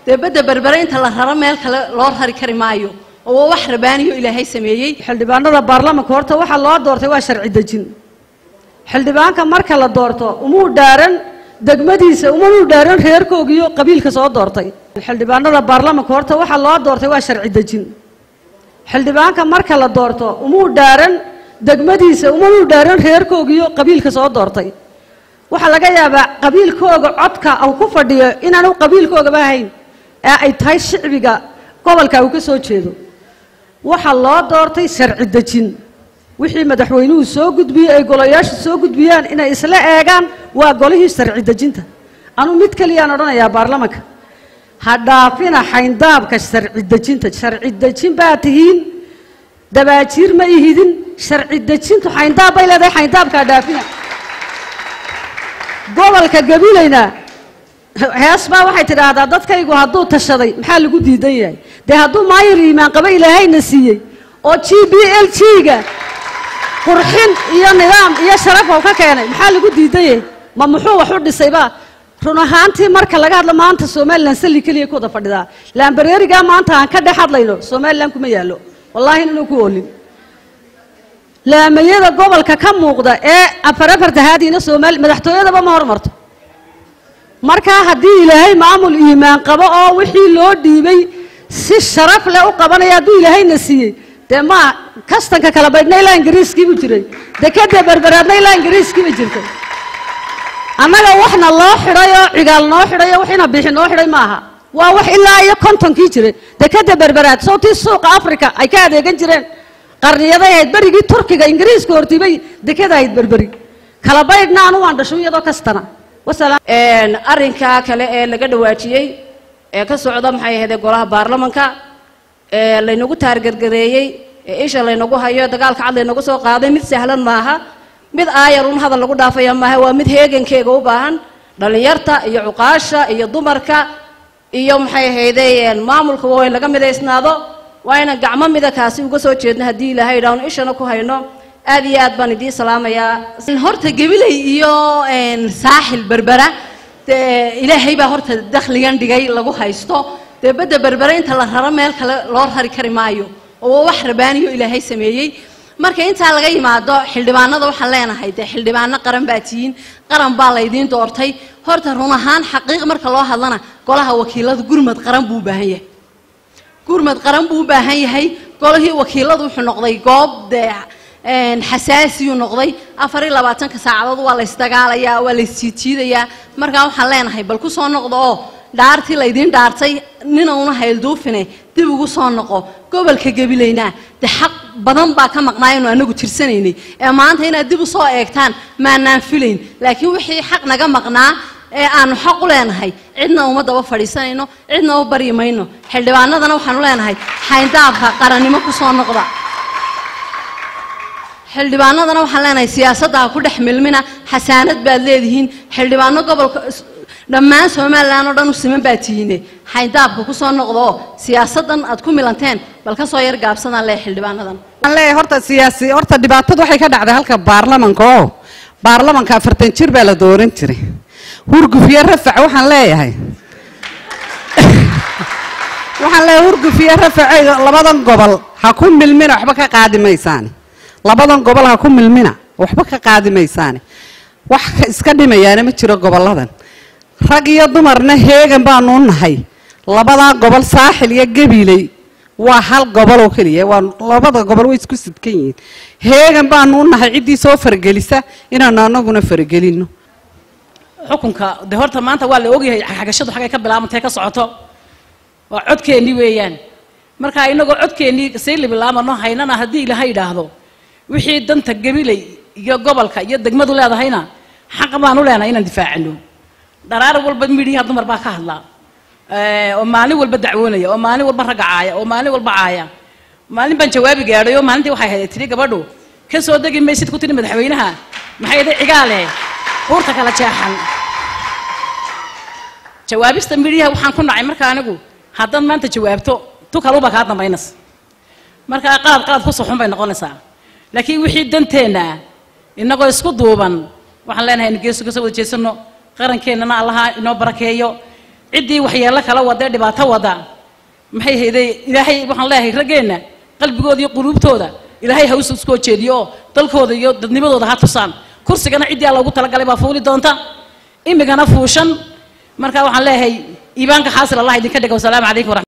dee badda berbere inta la raro meel kale loo rari kari maayo oo waa wax rabaaniyo ilaahay sameeyey xildhibaanada baarlamanka horta waxaa loo doortay waa sharci dejin xildhibaanka marka la doorto umuu dhaaran degmadiisa umuu dhaaran reerkoogiyo qabiilka soo doortay xildhibaanada baarlamanka horta waxaa loo doortay waa sharci dejin xildhibaanka marka la doorto umuu dhaaran degmadiisa umuu dhaaran reerkoogiyo qabiilka soo doortay waxaa laga yaabaa qabiilkooga codka uu ku fadhiyo inaanu qabiilkoogaba ahayn ee ay tahay shicbiga gobolka uu ka soo jeedo waxaa loo doortay sharci dejin wixii madaxweynuhu soo gudbiyey ay golayaasha soo gudbiyaan inay isla eegaan waa golihii sharci dejinta anuu mid keliyaan odhanayaa baarlamanka ha dhaafina xayndaabka sharci dejinta sharci dejin baa tihiin dabaajiir ma ihidin sharci dejintu xayndaab bay leedahay xayndaabka ha dhaafina gobolka gabilayna hees baa waxay tidhaahdaa dadkaygu hadduu tashaday maxaa lagu diidan yahay dee hadduu maayir iimaan qaba ilaahayna siiyey oo g b l g-ga qurxin iyo nidaam iyo sharaf oo ka keenay maxaa lagu diidan yahay ma muxuu wax u dhisayba run ahaantii marka laga hadlo maanta somalilan salli keliya ku wada fadhidaa laambareerigaa maanta aan ka dhex hadlayno somalilan kuma yaallo wallaahi inanu ku oolin laamayada gobolka ka muuqda ee afarafartahaadiina soomaali madaxtooyadaba ma hormarto markaa haddii ilaahay maamul iimaan qabo oo wixii loo dhiibay si sharaf leh u qabanaya hadduu ilaahayna siiyey dee ma kastanka kala baydhna ilaa ingiriiskiibu jiray dekada berberaadna ilaa ingiriiskiiba jirtay annaga waxna loo xidhay oo cigaal noo xidhay oo waxina bixi noo xidhay maaha waa wax ilaa iyo kontonkii jiray dekada berberaad sawtii suuqa africa ay ka adeegan jireen qarniyaday ahayd berigii turkiga ingiriiska hortibay dekada ahayd berberi kala baydhna anu waan dhasho iyadoo kastana arrinkaa kale ee laga dhawaajiyey ee ka socda maxay ahaydee golaha baarlamanka ee laynagu taargargareeyey ee isha laynagu hayo dagaalka cad laynagu soo qaaday mid sahlan maaha mid aayar un hadal lagu dhaafaya maaha waa mid heegankeega u baahan dhallinyarta iyo cuqaasha iyo dumarka iyo maxay ahayde maamulka waa in laga midaysnaado waa inaan gacmo mida kaasi uga soo jeedno haddii ilaahay idhaahno ishana ku hayno aad iyo aad baan idiin salaamayaa horta gabilay iyo saaxil berbera dee ilaahay baa horta dakhligan dhigay lagu haysto dee badda berbere inta la raro meel kale loo rari kari maayo oo waa wax rabaaniyo ilaahay sameeyey marka intaa laga yimaado xildhibaanada waxaan leenahay dee xildhibaano qaran baa tihiin qaran baa laydiin doortay horta run ahaan xaqiiq marka loo hadlana golaha wakiilada gurmad qaran buu u baahan yahay gurmad qaran buu u baahan yahay golihii wakiiladu wuxuu noqday goob dee xasaasiyuu noqday afar iyo labaatanka saacadood waa la ysdagaalayaa waa la ysjiidjiidayaa markaa waxaan leenahay bal ku soo noqdo oo dhaartii laydiin dhaartay nina una haylduufine dib ugu soo noqo gobolka gabilaynaa de xaq badan baa ka maqnaayanu anagu tirsanaynay ee maanta inaad dib u soo eegtaan maanaan filayn laakiin wixii xaq naga maqnaa ee aanu xaq u leenahay cidna uma daba fadhiisanayno cidna u baryi mayno xildhibaanadana waxaanu leenahay xayndaabka qarannimo ku soo noqda xildhibaanadana waxaan leenahay siyaasadda ha ku dhex milmina xasaanad baad leedihiin xildhibaano gobolka dhammaan somalilan oo dhan u siman baa tihiine xayndaabka ku soo noqda oo siyaasaddan aad ku milanteen bal ka soo yar gaabsadaan lee xildhibaanadan waxaan leeyahay horta siyaasi horta dhibaatadu waxay ka dhacday halka baarlamanka oo baarlamanka afartan jir baa la dooran jiray hurgufiye rafac waxaan leeyahay waxaan leeyahay hurgufiye rafacay labadan gobol ha ku milmina waxba ka qaadi maysaane labadan gobol ha ku milmina waxba ka qaadi maysaane wax iska dhimayaana ma jiro gobolladan rag iyo dumarna heegan baanu nahay labadaa gobol saaxil iyo gabiley waa hal gobol oo keliya waa labada gobol way isku sidkan yihiin heegan baanu u nahay ciddii soo faragelisa inaanu anaguna faragelino xukunka de horta maanta waa la ogyahay xagashadu xagay ka bilaabantay ka socoto waa codkeennii weeyaan marka inagoo codkeennii sii libilaamano haynana haddii ilaahay idhaahdo wixii danta gabiley iyo gobolka iyo degmadu leedahayna xaq baan u leenahay inaan difaacino dharaar walba midhiyaha dumar baa ka hadlaa oo maalin walba dacwoonaya oo maalin walba ragga caaya oo maalin walba caaya maalin baan jawaabi gaadhay oo maalintii waxay ahayd tiri gabadhu ka soo degi maysid ku tiri madaxweynaha maxay ahayd cigaale buurta kala jeexan jawaabista midhiyaha waxaan ku nacay marka anigu haddaad maanta jawaabto tu kaluba kaa dambaynas markaa qalad qalad ku suxun bay noqonaysaa laakiin wixii danteenna inagoo isku duuban waxaan leenahay geesu kasoo wada jeesano qarankeenana allaha inoo barakeeyo ciddii waxyeello kala wada ee dhibaato wada maxay hayday ilaahay waxaan leeyahay raggeenna qalbigooda iyo quluubtooda ilaahay ha usu soo jeediyo oo dalkooda iyo dadnimadooda ha tusaan kursigana ciddii alla ugu talagalay baa fuuli doonta imigana fuushan marka waxaan leeyahay iibaanka xaasil allah idinka dhiga wasalaamu calaykum waraxmat